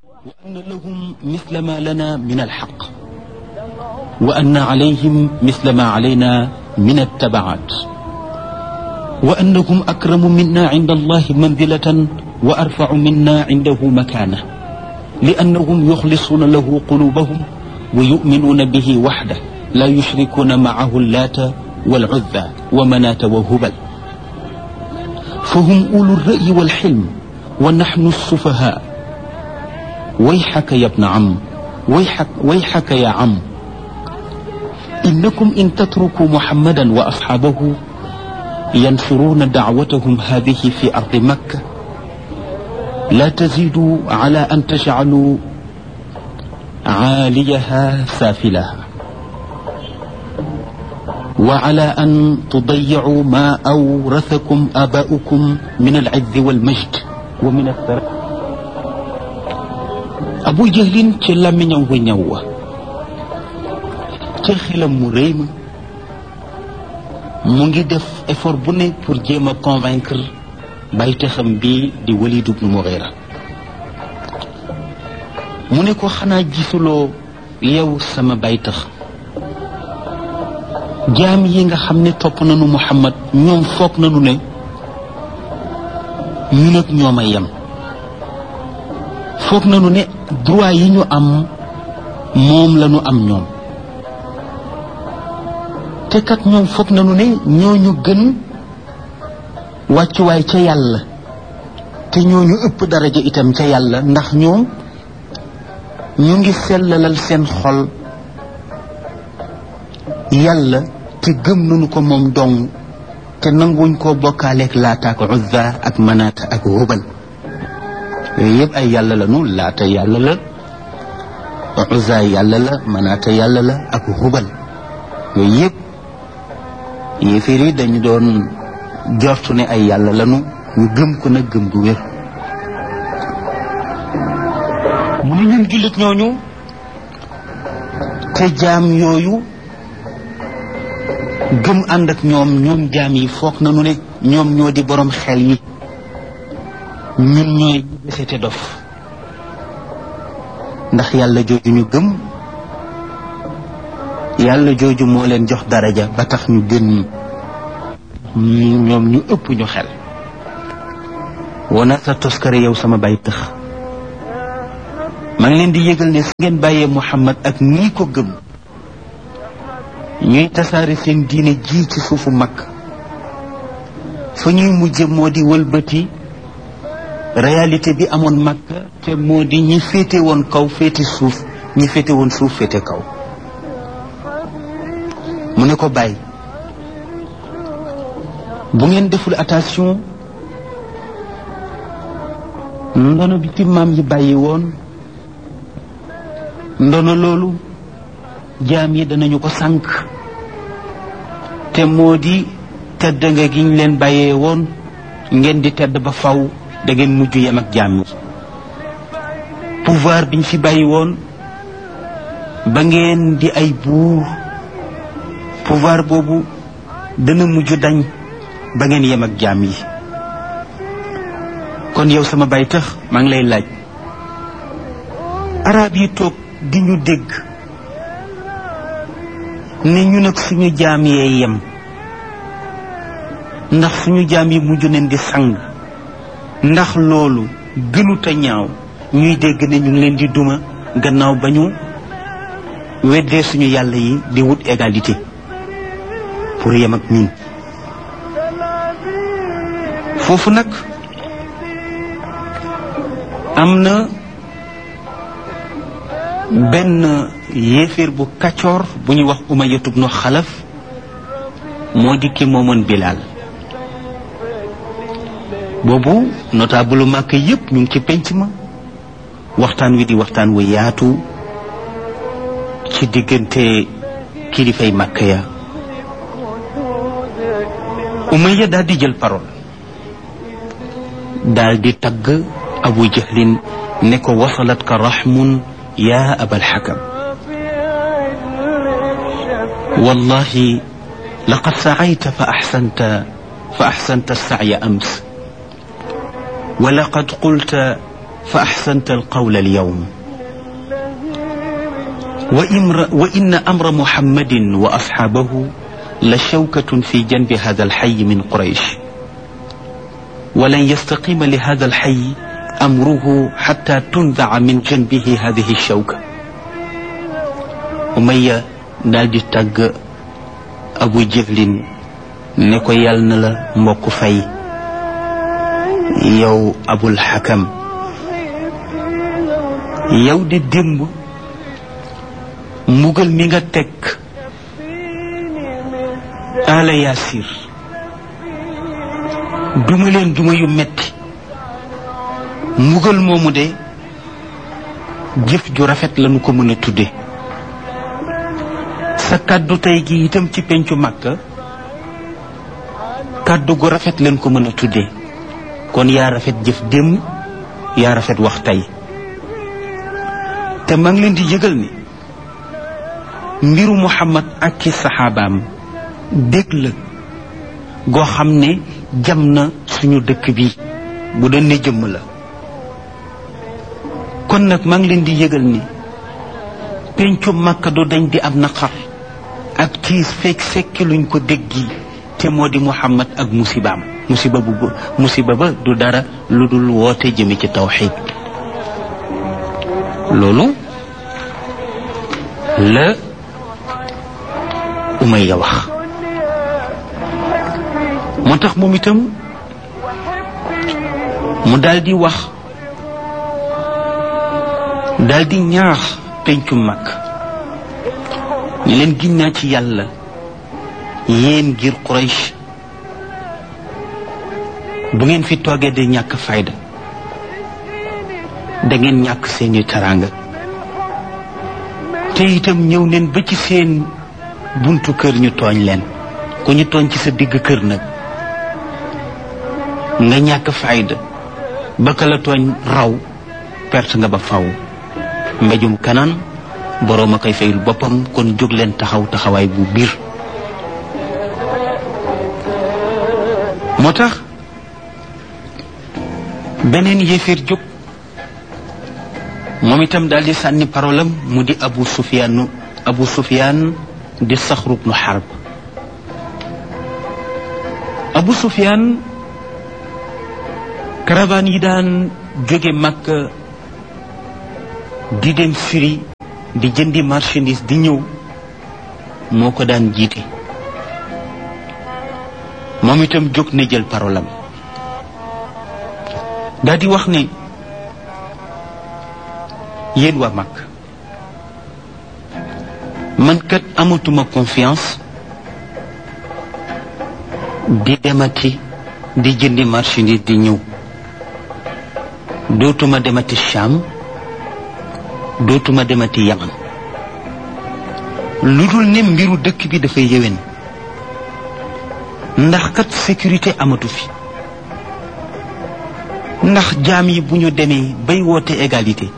وأن لهم مثل ما لنا من الحق وأن عليهم مثل ما علينا من التبعات وأنهم أكرم منا عند الله منزلة وأرفع منا عنده مكانة لأنهم يخلصون له قلوبهم ويؤمنون به وحده لا يشركون معه اللات والعزى ومناة وهبل فهم أولو الرأي والحلم ونحن السفهاء ويحك يا ابن عم ويحك, ويحك يا عم إنكم إن تتركوا محمدا وأصحابه ينشرون دعوتهم هذه في أرض مكة لا تزيدوا على أن تجعلوا عاليها سافلها وعلى أن تضيعوا ما أورثكم آباؤكم من العز والمجد ومن الثراء abu jahlin ci làmmiñam wa ñaw wa ca xelam mu rëy ma mu ngi def effort bu ne pour jéem a convaincre baytaxam bi di Walid ibn Mughira mu ne ko xanaa gisuloo yow sama baytax jaam yi nga xam ne topp nañu Muhammad ñoom foog nañu ne ñun ak ñoom a yem foog nañu ne droit yi ñu am moom la ñu am ñoom te kat ñoom foog nañu ne ñooñu gën wàccuwaay ca yàlla te ñooñu ëpp daraja itam ca yàlla ndax ñoom ñu ngi sellalal seen xol yàlla te gëm nañu ko moom dong te nanguwuñ koo bokkaaleeg laata ak uzza ak manaata ak hubal yooyu yëpp ay yàlla la nu laata yàlla la uzza yàlla la manaata yàlla la ak hubal yooyu yëpp yéeféer yi dañu doon jortu ne ay yàlla lanu ñu gëm ko nag gëm gu wér mu ne ñun jullit ñooñu te jaam yooyu gëm ànd ak ñoom ñoom jaam yi foog nañu ne ñoom ñoo di borom xel yi ñun ñooy desete dof ndax yàlla jooju ñu gëm yàlla jooju moo leen jox daraja ba tax ñu gën ñu ñoom ñu ëpp ñu xel wona sa toskare yow sama bay tëx maa ngi leen di yëgal ne su ngeen bàyyee Muhammad ak nii ko gëm ñuy tasaare seen diine ji ci suufu mag fa ñuy mujje moo di wëlbati réalité bi amoon Makka te moo di ñi féete woon kaw féete suuf ñi féete woon suuf féete kaw mu ne ko bàyyi bu ngeen deful attention ndono bi ci maam yi bàyyi woon ndono loolu jaam yi danañu ko sànq te moo di tedd nga gi ñu leen bàyyee woon ngeen di tedd ba faw da ngeen mujj yem ak jaam yi pouvoir biñ fi bàyyi woon ba ngeen di ay buur pouvoir boobu dana mujj dañ ba ngeen yem ak jaam yi kon yow sama bay tax maa ngi lay laaj arab yi toog di ñu dégg ne ñu nag suñu jaam yee yem ndax suñu jaam yi mujj nañ di sang ndax loolu gënut a ñaaw ñuy dégg ne ñu ngi leen di duma gannaaw ba ñu weddee suñu yàlla yi di wut égalité pour yem ak ñun foofu nag am na benn yéeféer bu kaccoor bu ñuy wax Umayya ibnu Xalaf moo di ki moomoon Bilaal boobu notable màkk yépp ñu ngi ci penc ma waxtaan wi di waxtaan wu yaatu ci diggante kilifay màkk ya Umayya daal di jël parole daal di tagg Abu Jahlin ne ko wasalat ka raxmun yaa abal xakam wallahi laqad sacayta fa axsanta fa axsanta alsacya ams ولقد قلت fa axsanta alqawla alyawm وإن أمر محمد وأصحابه لشوكة في جنب هذا الحي من قريش ولن يستقيم لهذا الحي أمره حتى تنزع من جنبه هذه الشوكة أمية دالدي تاج أبو جهل نكو يالنا لا موكو فاي يو أبو الحكم يو دي دمب mbugal mi nga teg ala yaasir duma leen duma yu metti mbugal moomu de jëf ju rafet lañu ko mën a tudde sa kàddu tey gi itam ci pencu màkka kàddu gu rafet leen ko mën a tudde kon yaa rafet jëf démb yaa rafet wax tey te maa ngi leen di yëgal ni mbiru muhammad ak ci saxaabaam dégg la goo xam ne jam na suñu dëkk bi bu doon ne jëmm la kon nag maa ngi leen di yëgal ni pencu makka du dañ di am naqar ak tiis fekk fekki luñ ko déggi te moo di muhammad ak musibaam musiba bu musiba ba du dara lu dul woote jëme ci tawxid loolu la Umayya wax moo tax moom itam mu daldi wax daldi ñaax pencu mag ñu leen giñ naa ci yàlla yéen ngir Quraysh bu ngeen fi toogee de ñàkk fayda da ngeen ñàkk seeni teraanga te itam ñëw neen ba ci seen buntu kër ñu tooñ leen ku ñu tooñ ci sa digg kër nag nga ñàkk fayda ba ka la tooñ raw perte nga ba faw mbéjum kanaan boroom a koy fayul boppam kon jóg leen taxaw taxawaay bu biir moo tax beneen yéeféer jóg moom itam daal di sànni parolam mu di abu sufyaan abu sufyaan di saxru bnu xarb abu sufyaan caravane yi daan jóge Makka di dem firi di jëndi marchandise di ñëw moo ko daan jiite moom itam jóg na jël parolam daal di wax ne yéen waa Makka man kat amatuma confiance di demati di jëndi marchandise di ñëw dootuma demati Cham dootuma demati Yaman lu dul ne mbiru dëkk bi dafay yéwén ndax kat sécurité amatu fi ndax jaam yi bu ñu demee bay woote égalité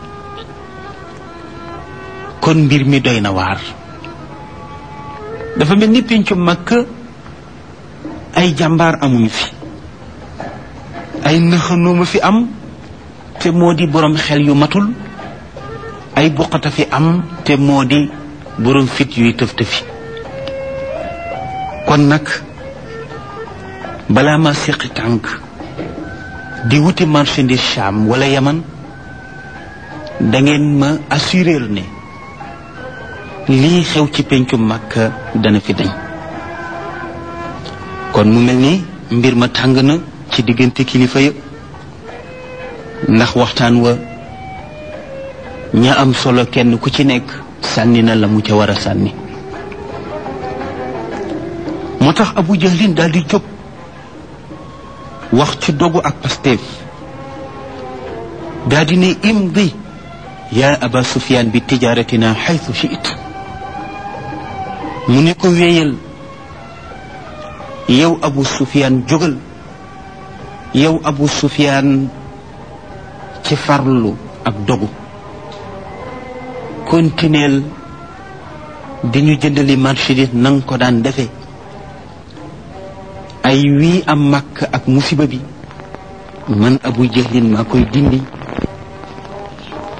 kon mbir mi doy na waar dafa mel ni péncu Makka ay jàmbaar amuñu fi ay nëxanooma fi am te moo di borom xel yu matul ay buqata fi am te moo di borom fit yuy tëf tëfi kon nag balaa ma séqi tànk di wuti marchandise Cham wala Yaman da ngeen ma assurer ne lii xew ci pencu Makka dana fi dañ kon mu mel ni mbir ma tàng na ci diggante kilifa ya ndax waxtaan wa ña am solo kenn ku ci nekk sànni na la mu ca war a sànni moo tax abu jahlin daal di jóg wax ci dogu ak pasteef daal di ne imdi yaa aba sufyaan bi tijaaratina xaytu shiit mu ne ko wéyal yow abu sufyaan jógal yow abu sufyaan ci farlu ak dogu continuel di ñu jëndali marchandise na nga ko daan defe ay wii am màkk ak musiba bi man abu jahlin maa koy dindi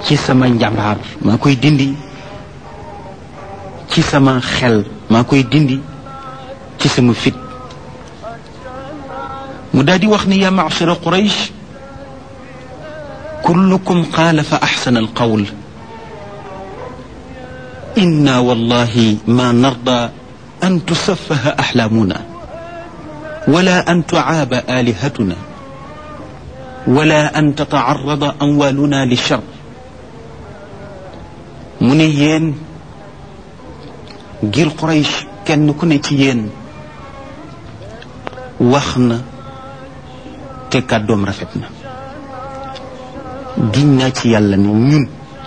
ci sama njàmbaar maa koy dindi ci sama xel maa koy dindi ci sama fit mu daal di wax ni yaa macshara quraysh kullukum qaala fa axsana alqawl inna wallahi ma narda an tusaffaha axlaamuna wala an tucaaba aalihatuna wala an tatacarrada amwaaluna lichar mu ne yéen ngir Quraysh kenn ku ne ci yéen wax na te kàddoom rafet na giñ naa ci yàlla ne ñun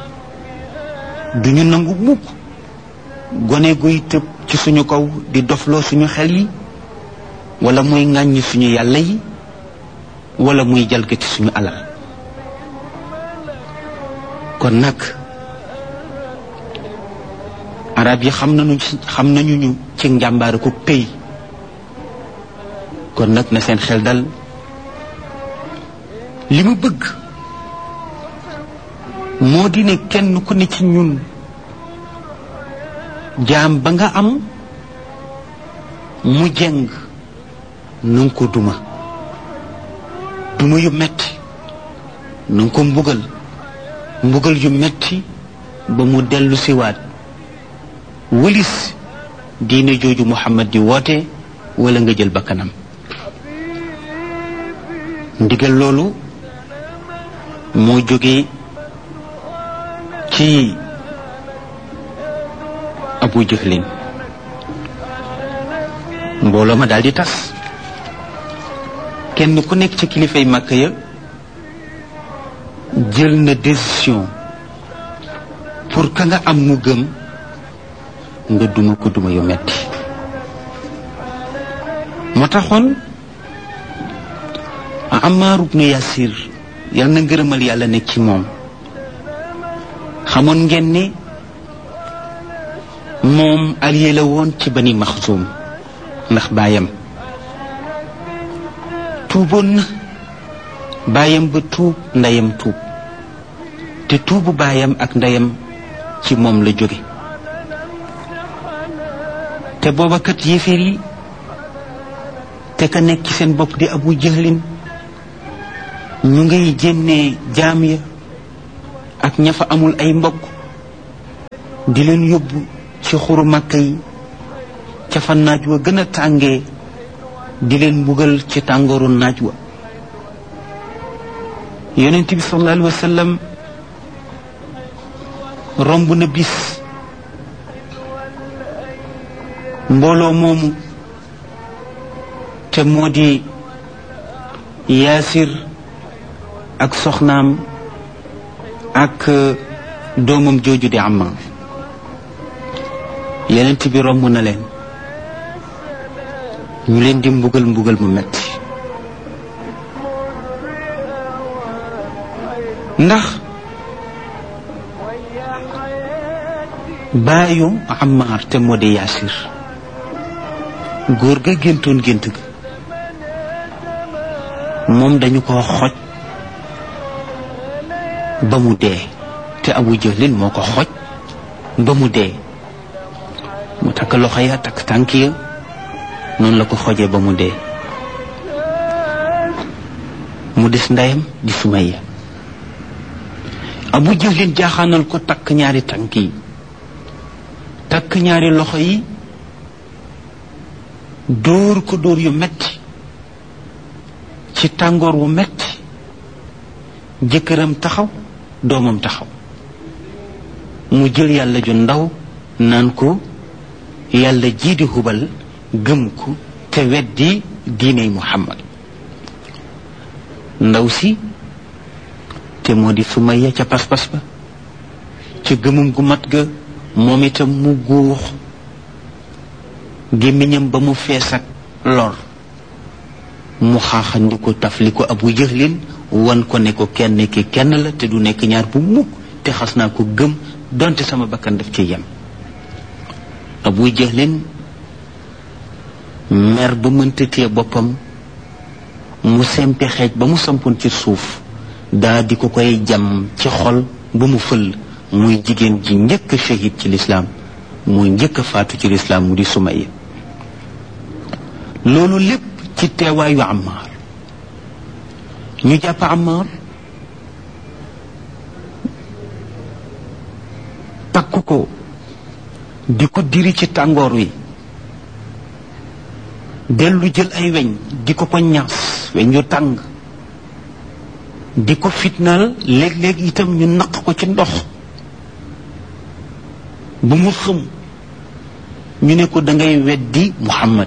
duñu nangu mukk gone guy tëb ci suñu kaw di dofloo suñu xel yi wala muy ŋàññi suñu yàlla yi wala muy jalgati suñu alal kon nag arab yi xam nañu xam nañu ñu ci njàmbaare ko pay kon nag na seen xel dal li mu bëgg moo di ne kenn ku ne ci ñun jaam ba nga am mu jeng na nga ko duma duma yu metti na nga ko mbugal mbugal yu metti ba mu dellu siwaat wëlis diine jooju Muhammad di woote wala nga jël bakkanam ndigal loolu moo jóge ci Abu Jahlin mbooloo ma daal di tas kenn ku nekk ci kilifay Màkka ya jël na décision pour ka nga am mu gëm nga duma ko duma yu metti moo taxoon Ammaar ibnu Yasir yal na ngërëmal yàlla nekk ci moom xamoon ngeen ne moom allié la woon ci bani Maxsum ndax baayam tuuboon na baayam ba tuub ndeyam tuub te tuubu baayam ak ndeyam ci moom la jóge te booba kat yéeféer yi te ka nekk ci seen bopp di abu jëhlin ñu ngay jénnee jaam ya ak ña fa amul ay mbokk di leen yóbbu ci xuru màkka yi ca fa naaj wa gën a tàngee di leen mbugal ci tàngooru naaj wa yonent bi sallallahu alayhi wa sallam romb na bis mbooloo moomu te moo di yaasir ak soxnaam ak doomam jooju di Ammaar yenent bi romb na leen ñu leen di mbugal mbugal mu metti ndax baayu Ammaar te moo di yaasir góor ga géntoon gént ga moom dañu ko xoj ba mu dee te abu jëlin moo ko xoj ba mu dee mu takk loxo ya takk tànk ya noonu la ko xojee ba mu dee mu des ndeyam di Sumayya abu jëlin jaaxaanal ko takk ñaari tànk yi takk ñaari loxo yi dóor ko dóor yu metti ci tàngoor wu metti jëkkëram taxaw doomam taxaw mu jël yàlla ju ndaw naan ko yàlla jii di hubal gëm ko te weddi diiney muhammad ndaw si te moo di Sumayya ca pas-pas ba ca gëmum gu mat ga moom itam mu guux gémmiñam ba mu fees ak lor mu xaaxandi ko taf li ko abu jëxlin wan ko ne ko kenn ki kenn la te du nekk ñaar bu mukk te xas naa ko gëm donte sama bakkan daf ci yem abu jëxlin mer ba mënta téye boppam mu sempi xeej ba mu sampoon ci suuf daa di ko koy jam ci xol ba mu fël muy jigéen ji njëkk a shahid ci lislaam muy njëkk a faatu ci lislaam mu di Sumayya loolu lépp ci teewaayu Ammaar ñu jàpp Ammaar takk ko di ko diri ci tàngoor wi dellu jël ay weñ di ko ko ñaas weñ yu tàng di ko fitnaal léeg-léeg itam ñu naq ko ci ndox bu mu xëm ñu ne ko dangay weddi Muhammad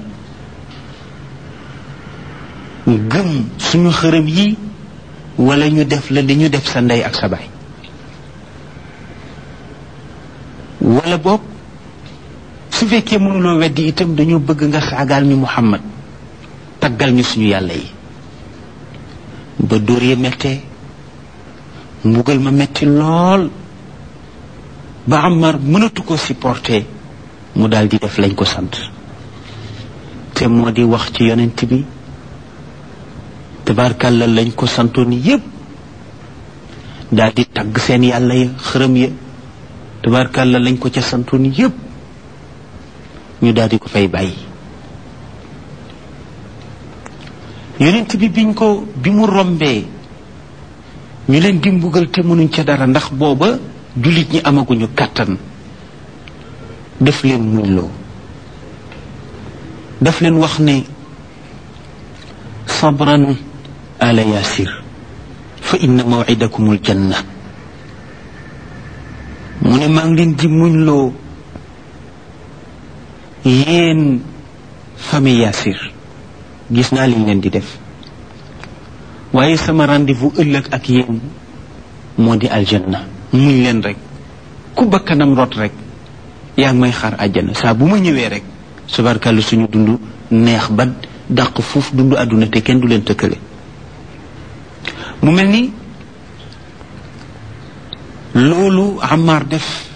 gëm suñu xërëm yi wala ñu def la li ñu def sa ndey ak sa baay wala boog su fekkee mënuloo weddi itam dañoo bëgg nga saagaal ñu Muhammad taggal ñu suñu yàlla yi ba dóor ya mettee mbugal ma metti lool ba Ammar mënatu ko supporter mu daal di def lañ ko sant te moo di wax ci yonent bi tabarkàlla lañ ko santoon yépp daal di tagg seen yàlla ya xërëm ya tabarkàlla lañ ko ca santoon yépp ñu daal di ko fay bàyyi yonent bi biñ ko bi mu rombee ñu leen di mbugal te mënuñ ca dara ndax booba jullit ñi amaguñu kàttan def leen muñ loo daf leen wax ne sabran ala yasir fa inna mawcidakum aljanna mu ne maa ngi leen di muñ loo yéen famille yasir gis naa liñ leen di def waaye sama rendez-vous ëllëg ak yéen moo di aljanna muñ leen rek ku bakkanam rot rek yaa ngi may xaar àjjana saa bu ma ñëwee rek subarkàllu suñu dund neex ba dàq fuuf dund àdduna te kenn du leen tëkkale mu mel ni loolu Ammar def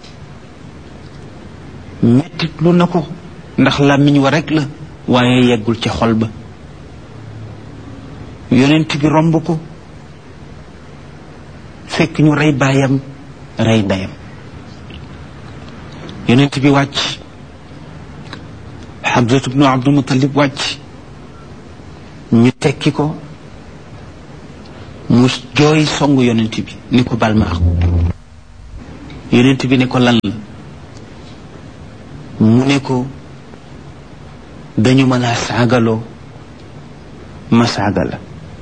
mettit lu na ko ndax làmmiñ wa rek la waaye yeggul ca xol ba yonent bi romb ko fekk ñu rey baayam rey ndeyam yonent bi wàcc Hamzatu bnu Abdul Mutalib wàcc ñu tekki ko mu jooy songu yonent bi ni ko bal ma ak yonent bi ne ko lan la mu ne ko dañu ma laa saagaloo ma saaga la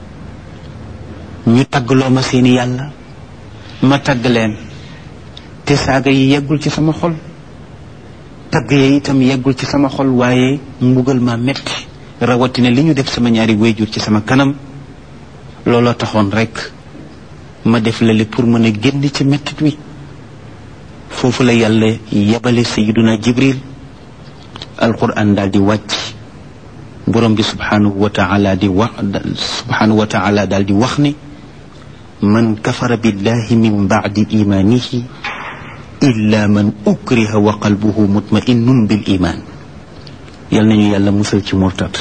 ñu taggloo ma seeni yàlla ma tagg leen te saaga yi yeggul ci sama xol tagg ya itam yeggul ci sama xol waaye mbugal ma metti rawatina li ñu def sama ñaari wéyjur ci sama kanam looloo taxoon rek ma def lale pour mën a génn ci mettit wi foofu la yàlla yebale sayiduna jibril alquran daal di wàcc borom bi subhanahu wa taala di wax subhanahu wa taala daal di wax ne man kafara billahi min bacdi imanihi illa man ukriha wa qalbuhu mutma'innun bil iman yal nañu yàlla musal ci murtat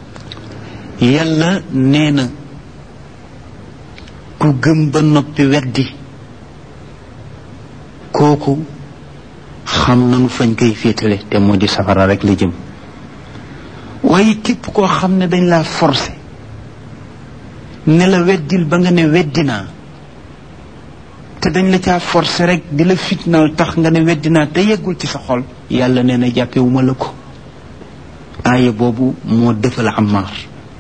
yàlla nee na ku gëm ba noppi weddi kooku xam nanu fañ koy féetale te moo di safara rek la jëm waaye képp koo xam ne dañ laa forcé ne la weddil ba nga ne weddi naa te dañ la caa forcé rek di la fitnaal tax nga ne weddi naa te yeggul ci sa xol yàlla nee na jàppewuma la ko aaya boobu moo defal Ammaar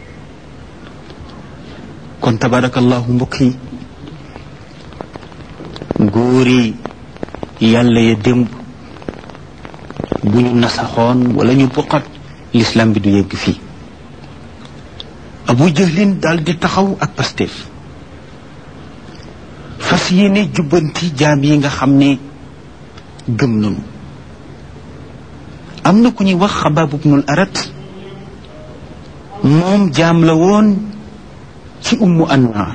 kon tabarakallahu mbokk yi góor yi yàlla ya démb bu ñu nasaxoon wala ñu buqat l'islam bi du yegg fii abu jahlin daal di taxaw ak Pastef fas yéene jubbanti jaam yi nga xam ne gëm nañu am na ku ñuy wax xabaab ibnul arat moom jaam la woon ci ummu anwaar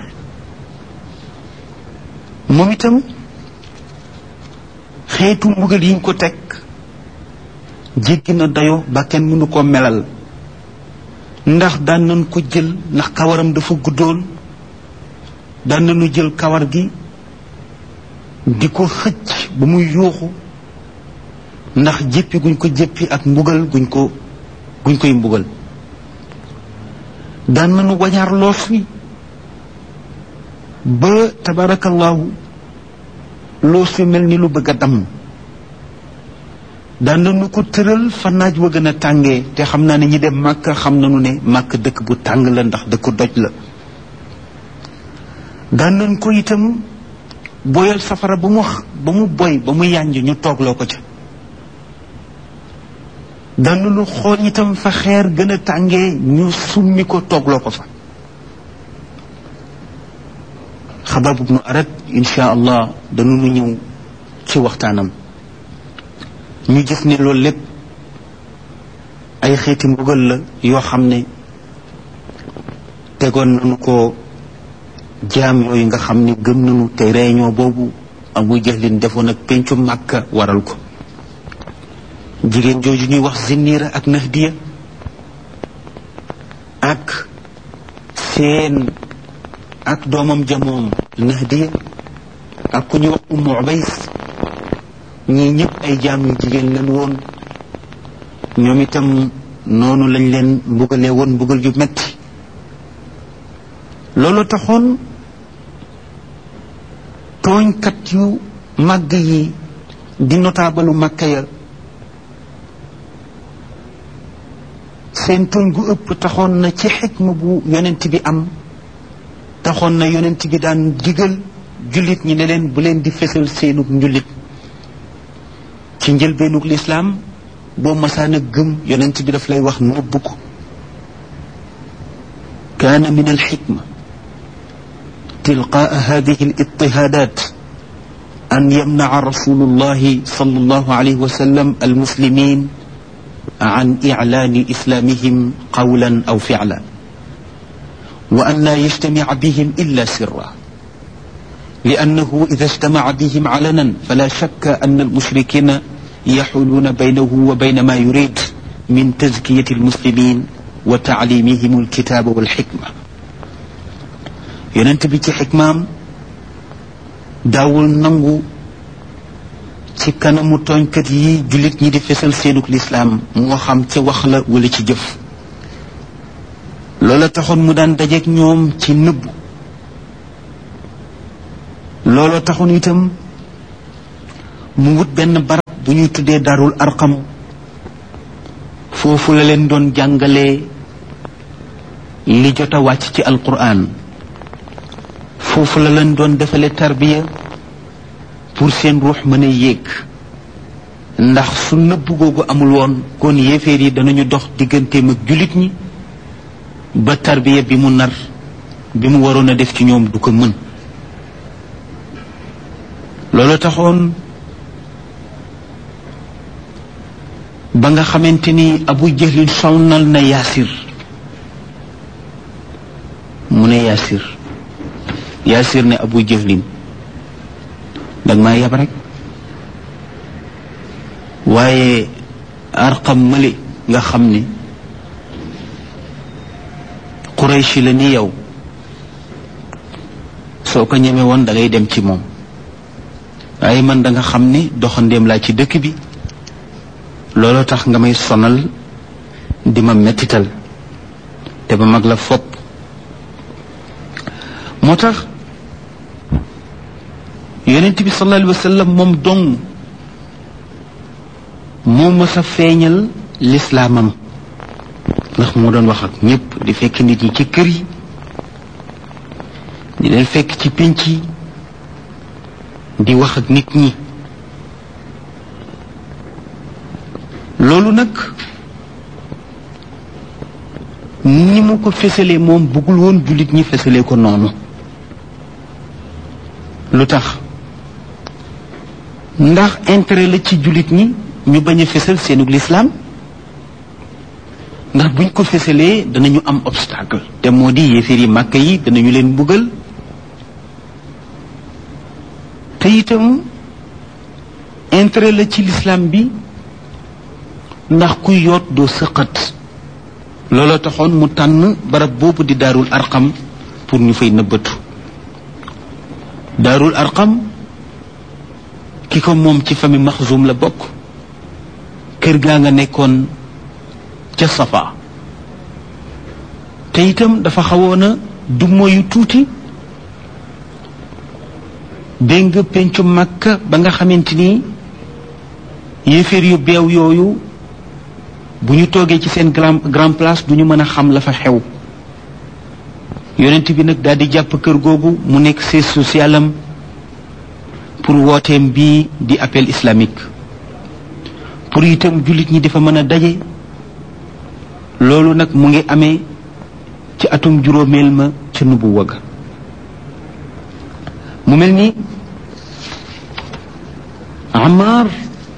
moom itam xeetu mbugal yiñ ko teg jéggi na dayo ba kenn mënu ko melal ndax daan nañ ko jël ndax kawaram dafa guddoon daan nañu jël kawar gi di ko xëcc ba muy yuuxu ndax jéppi guñ ko jéppi ak mbugal guñ ko guñ koy mbugal daan nañu wañaar loos wi ba tabarakallahu loos wi mel ni lu bëgg a damm daan nañu ko tëral fa naaj wa gën a tàngee te xam naa ne ñi dem màkk xam nañu ne màkk dëkk bu tàng la ndax dëkk doj la daan nañ ko itam boyal safara ba mu ba mu boy ba mu yànj ñu toogloo ko ca daan nañu xool itam fa xeer gën a tàngee ñu summi ko toogloo ko fa xabaab ibnu arat insha allah dañu ñëw ci waxtaanam ñu gis ne loolu lépp ay xeeti mbugal la yoo xam ne tegoon nañu ko jaam yooyu nga xam ne gëm nañu te réunion boobu abu jahlin defoon ak pencu màkka waral ko jigéen jooju ñuy wax zinniira ak nahdiya ak seen ak doomam jamoom nahdiya ak ku ñuy wax ummu ubays ñii ñëpp ay jaam yu jigéen lañ woon ñoom itam noonu lañ leen mbugalee woon mbugal yu metti loolu taxoon tooñkat yu màgg yi di notaabalu màkka ya seen tooñ gu ëpp taxoon na ci xikma bu yonent bi am taxoon na yonent bi daan digal jullit ñi ne leen bu leen di fesal seenug njullit ci njëlbeenug lislaam boo masaana gëm yonent bi daf lay wax nëbb ko kaana min alxikma tilqaa hadihi alitihaadat an yamnaca rasulu llahi sal allahu alayhi wa sallam almuslimin عن إعلان إسلامهم قولا أو فعلا وأن لا يجتمع بهم إلا سرا لأنه إذا اجتمع بهم علنا فلا شك أن المشركين يحولون بينه وبين ما يريد من تزكية المسلمين وتعليمهم الكتاب والحكمة ينتبه حكمام داول نمو ci kanamu tooñkat yi jullit ñi di fesal seenuk lislaam moo xam ca wax la wala ci jëf loola taxoon mu daan dajeek ñoom ci nëbb loola taxoon itam mu wut benn barab bu ñuy tuddee darul arqam foofu la leen doon jàngalee li jot a wàcc ci alquran foofu la leen doon defale tarbiya pour seen ruux mën a yéeg ndax su nëbb googu amul woon kon yéeféer yi danañu dox digganteem ak jullit ñi ba tarbiya bi mu nar bi mu waroon a def ci ñoom du ko mën loolu taxoon ba nga xamante ni abu jahlin sonnal na yaasir mu ne yaasir yaasir ne abu jahlin dag maa yab rek waaye arqam mali nga xam ne qurayshi la ni yow soo ko ñeme woon da ngay dem ci moom waaye man da nga xam ne doxandéem laa ci dëkk bi looloo tax nga may sonal di ma mettital te ba mag la fopp moo tax yonent bi sallallahu alayhi wa sallam moom dong moo mës a feeñal lislaamam ndax moo doon wax ak ñëpp di fekk nit ñi ci kër yi di leen fekk ci pénc yi di wax ak nit ñi loolu nag ni mu ko fesalee moom bëggul woon jullit ñi fesalee ko noonu lu tax ndax intérêt la ci jullit ñi ñu bañ a fesal seenug lislaam ndax buñ ko fesalee danañu am obstacle te moo di yéeféer yi màkk yi danañu leen mbugal te itam intérêt la ci lislaam bi ndax kuy yoot doo sëqat looloo taxoon mu tànn barab boobu di daarul arqam pour ñu fay nëbbatu daarul arqam ki ko moom ci famille maxzum la bokk kër gaa nga nekkoon ca safa te itam dafa xawoon a du moyu tuuti dégg nga pencu màkka ba nga xamante ni yéeféer yu beew yooyu bu ñu toogee ci seen grand grand place du ñu mën a xam la fa xew yonent bi nag daal di jàpp kër googu mu nekk siège social am pour wooteem bii di appel islamique pour itam jullit ñi dafa mën a daje loolu nag mu ngi amee ci atum juróomeel ma ca nubu wagg mu mel ni Amar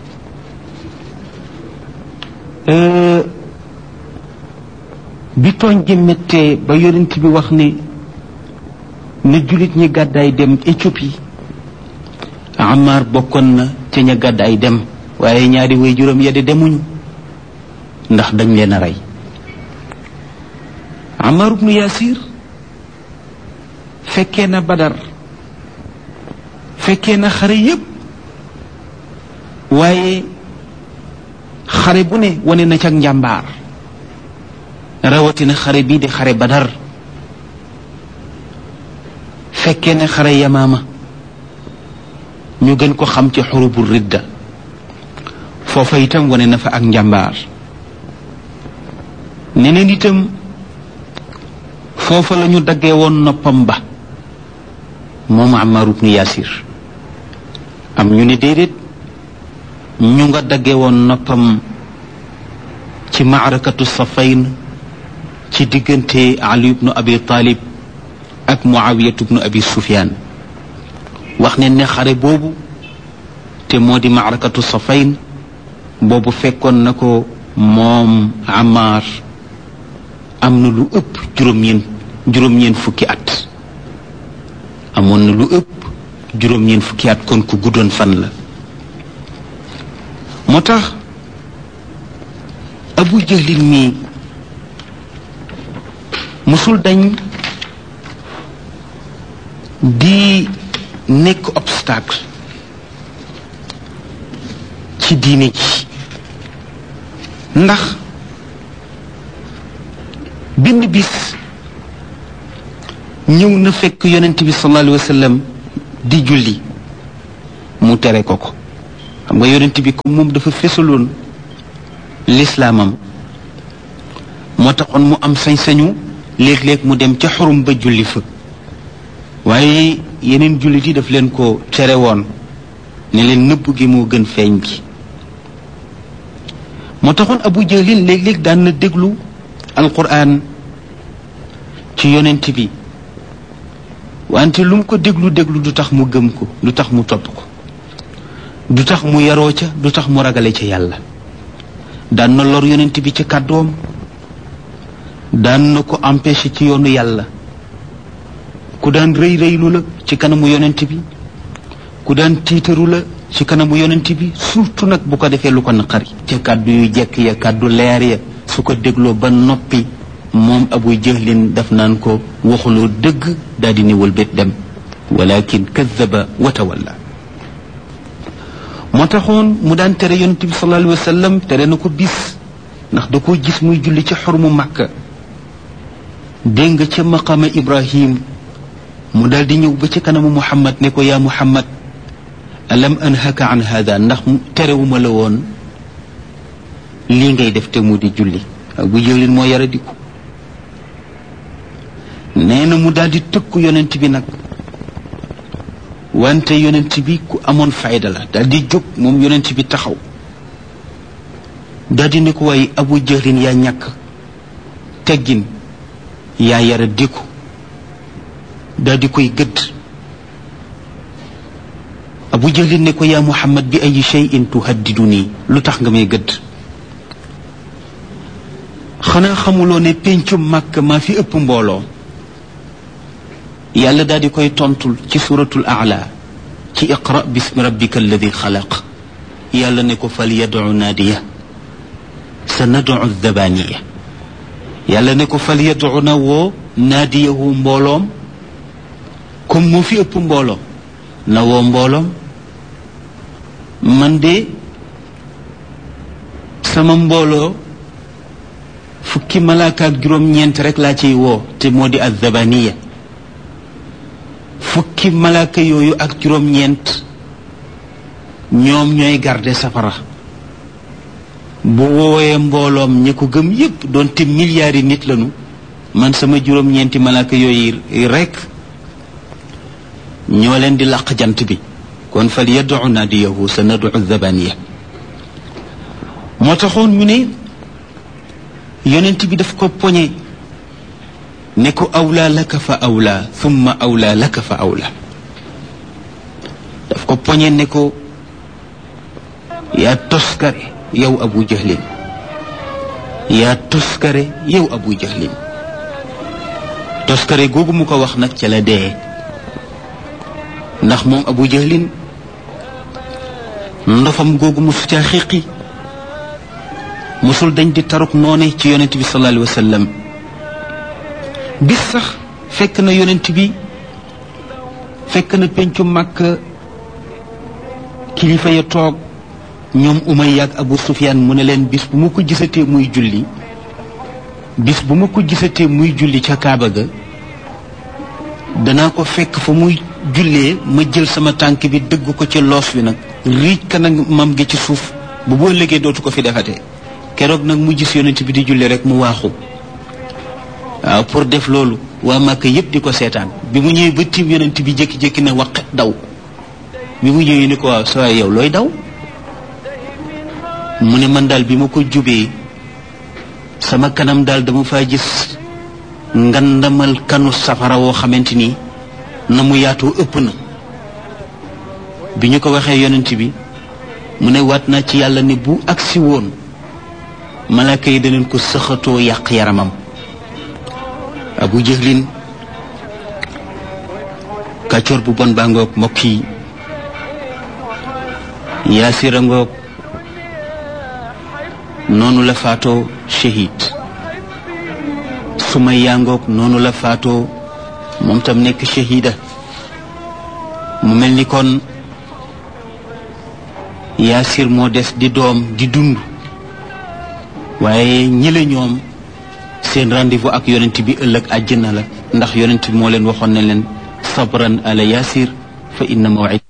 bi tooñ gi méttee ba yonent bi wax ne ne jullit ñi gàddaay dem Éthiopie Amar bokkoon na ca ña gàddaay dem waaye ñaari way juróom ya de demuñu ndax dañ leen a rey Amar ibnu Yasir fekkee na Badar fekkee na xare yépp waaye xare bu ne wane na ca njàmbaar rawatina xare bii di xare Badar fekkee ne xare Yamaama ñu gën ko xam ci xurubu ridda foofa itam wane na fa ak njàmbaar neneen itam foofa la ñu daggee woon noppam ba moom Ammar ibnu Yasir am ñu ne déedéet ñu nga daggee woon noppam ci maarakatu safayn ci diggante Ali ibnu Abi Talib ak Muawiyatu ibnu Abi Sufyan wax ne ne xare boobu te moo di maarakatu safayn boobu fekkoon na ko moom Ammar am na lu ëpp juróom-ñeen juróom-ñeen fukki at amoon na lu ëpp juróom-ñeen fukki at kon ku guddoon fan la moo tax Abu Jahlin mii musul dañ di nekk obstacle ci diine ji ndax benn bis ñëw na fekk yonent bi sallallahu alayhi wa sallam di julli mu tere ko ko xam nga yonent bi comme moom dafa fesaloon lislaamam moo taxoon mu am sañ-sañu léeg-léeg mu dem ca xurum ba julli fa waaye yeneen jullit yi daf leen ko tere woon ne leen nëbb gi moo gën feeñ gi moo taxoon abu jahlin léeg-léeg daan na déglu alquran ci yonent bi wante lu mu ko déglu déglu du tax mu gëm ko du tax mu topp ko du tax mu yaroo ca du tax mu ragale ca yàlla daan na lor yonent bi ci kàddoom daan na ko empêché ci yoonu yàlla ku daan rëy rëylu la ci kanamu yonent bi ku daan tiitaru la ci kanamu yonent bi surtout nag bu ko defee lu ko naqari ca kàddu yu jekk ya kàddu leer ya su ko dégloo ba noppi moom abu jahlin daf naan ko waxuloo dëgg daal di niwal bét dem walakin kadaba wa tawalla moo taxoon mu daan tere yonent bi sallallahu alayhi wa sallam tere na ko bis ndax da koo gis muy julli ci xormu màkka dégg nga ca maqama ibrahim mu daal di ñëw ba ci kanamu muhammad ne ko yaa muhammad alam anhaka an hada ndax terewuma la woon lii ngay def te mu di julli bu jëlin moo yara diku nee na mu daal di tëkku yonent bi nag wante yonent bi ku amoon fayda la daal di jóg moom yonent bi taxaw daal di ne ko waaye abu jëlin yaa ñàkk teggin yaa yara diku daal di koy gëdd abu jahlin ne ko yaa muhammad bi ay cheyin tuhaddidu nii lu tax nga may gëdd xanaa xamuloo ne péncum màkk maa fi ëpp mbooloo yàlla daal di koy tontul ci suratul aala ci iqra bismi rabbika alladi xalaq yàlla ne ko fal yadu naadiya sa nadu dabaniya yàlla ne ko fal yadu na woo naadiyahu mbooloom comme moo fi ëpp mbooloo na woo mbooloom man de sama mbooloo fukki malaaka ak juróom-ñeent rek laa ciy woo te moo di azzabaniya fukki malaaka yooyu ak juróom-ñeent ñoom ñooy garde safara bu woowee mbooloom ñi ko gëm yépp doonte milliards yi nit lañu man sama juróom-ñeenti malaaka yooyu rek ñoo leen di làq jant bi kon fal yad'u naadiyahu sa nad'u zabaniya moo taxoon ñu ne yonent bi daf ko poñe ne ko awlaa laka fa awlaa thumma awlaa laka fa awlaa daf ko poñe ne ko yaa toskare yow abu jahlin yaa toskare yow abu jahlin toskare googu mu ko wax nag ca la dee ndax moom abu jahlin ndofam googu mu su caa xiqi musul dañ di taruk noone ci yonent bi sallallahu alayhi wa sallam bis sax fekk na yonent bi fekk na pencu màkk kilifa ya toog ñoom Umayya ak Abu Sufyaan mu ne leen bis bu ma ko gisatee muy julli bis bu ma ko gisatee muy julli ca Kaaba ga danaa ko fekk fa muy jullee ma jël sama tànk bi dëgg ko ci loos wi nag riij kanam mam gi ci suuf bu boo léegee dootu ko fi defatee keroog nag mu gis yonent bi di julli rek mu waaxu waaw pour def loolu waa Màkka yépp di ko seetaan bi mu ñëwee ba tiim yonent bi jékki-jékki na waqet daw bi mu ñëwee ni ko waaw sa yow looy daw mu ne man daal bi ma ko jubee sama kanam daal dama faa gis ngandamal kanu safara woo xamante ni na mu yaatoo ëpp na bi ñu ko waxee yonent bi mu ne waat naa ci yàlla ne bu agsi woon malaaka yi daneen ko sëxatoo yàq yaramam abu jëhlin kàccoor bu bon baa ngoog mbokk yi yaasira ngoog noonu la faatoo shahid sumaya ngoog noonu la faatoo moom tam nekk shahida mu mel ni kon yaasir moo des di doom di dund waaye ñële ñoom seen rendez-vous ak yonent bi ëllëg àjjana la ndax yonent bi moo leen waxoon ne leen sabran ala yaasir fa inna mawid